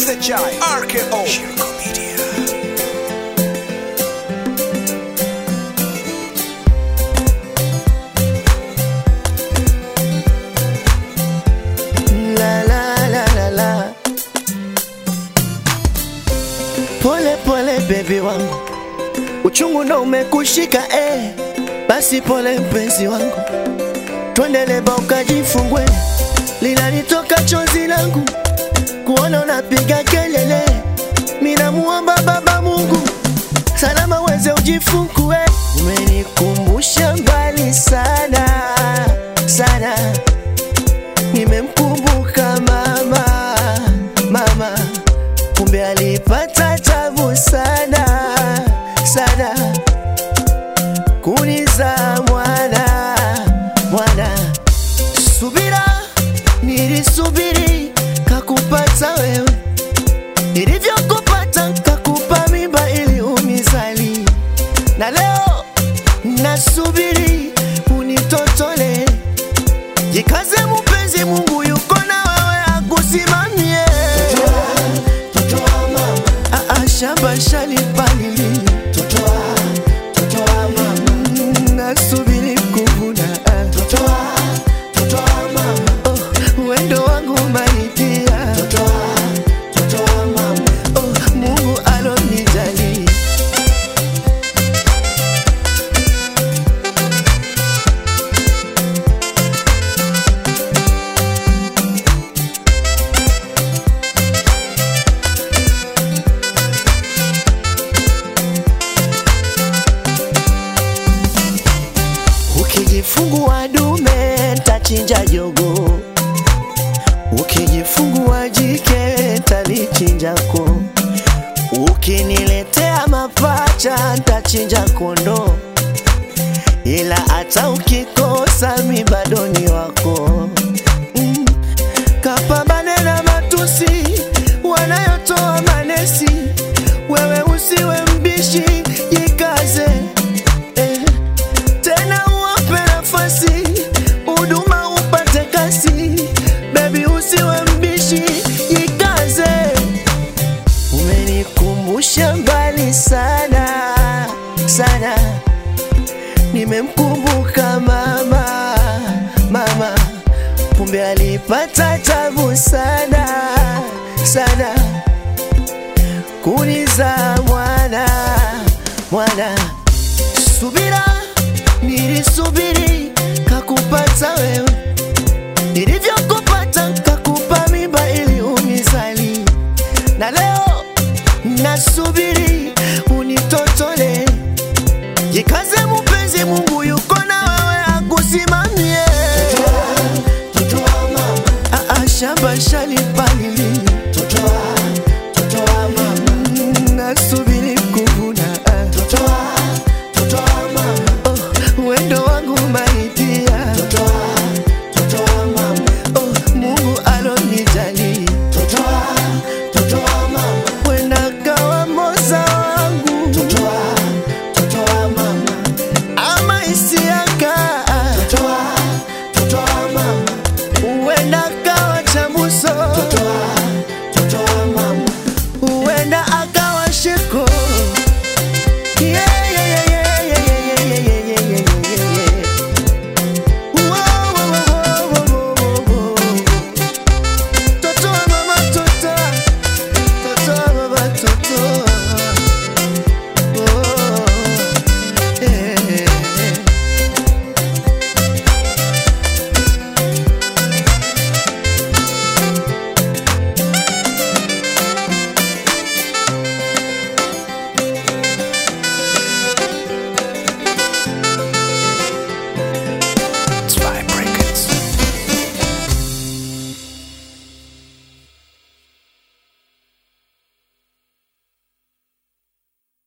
the Giant, RKO, Shirko Media. La la la la la. Pole pole baby wangu, uchungu ndo umekushika eh. Basi pole mpenzi wangu, twende leba ukajifungwe, linalitoka chozi langu kuona unapiga kelele. Mina muomba Baba Mungu salama uweze ujifungue. Umenikumbusha mbali sana sana nimemkumbuka mama mama, kumbe alipata tabu sana sana kuniza mwana mwana. Subira nilisubiri kakupata wewe, nilivyokupata kakupa mimba ili unizali, na leo nasubiri unitotole Jikaze mpenzi, Mungu yuko na wewe akusimamie. Ah, ah, shamba shalipalili Mm, nasubiri kuvuna ah. Oh, wendo wangu maitia Oh, Mungu alonijali Ukijifungua dume tachinja jogo, ukijifungua jike talichinjako, ukiniletea mapacha ntachinja kondo, ila hata ukikosa mi bado ni wako. Mm. Kapambane na matusi wanayotoa manesi, wewe usiwe mbishi, jikaze eh tena uwape nafasi huduma upate kasi, bebi usiwe mbishi, jikaze. Umenikumbusha mbali sana sana, nimemkumbuka mama mama, kumbe alipata tabu sana sana kuniza mwana mwana subira nilisubiri kakupata wewe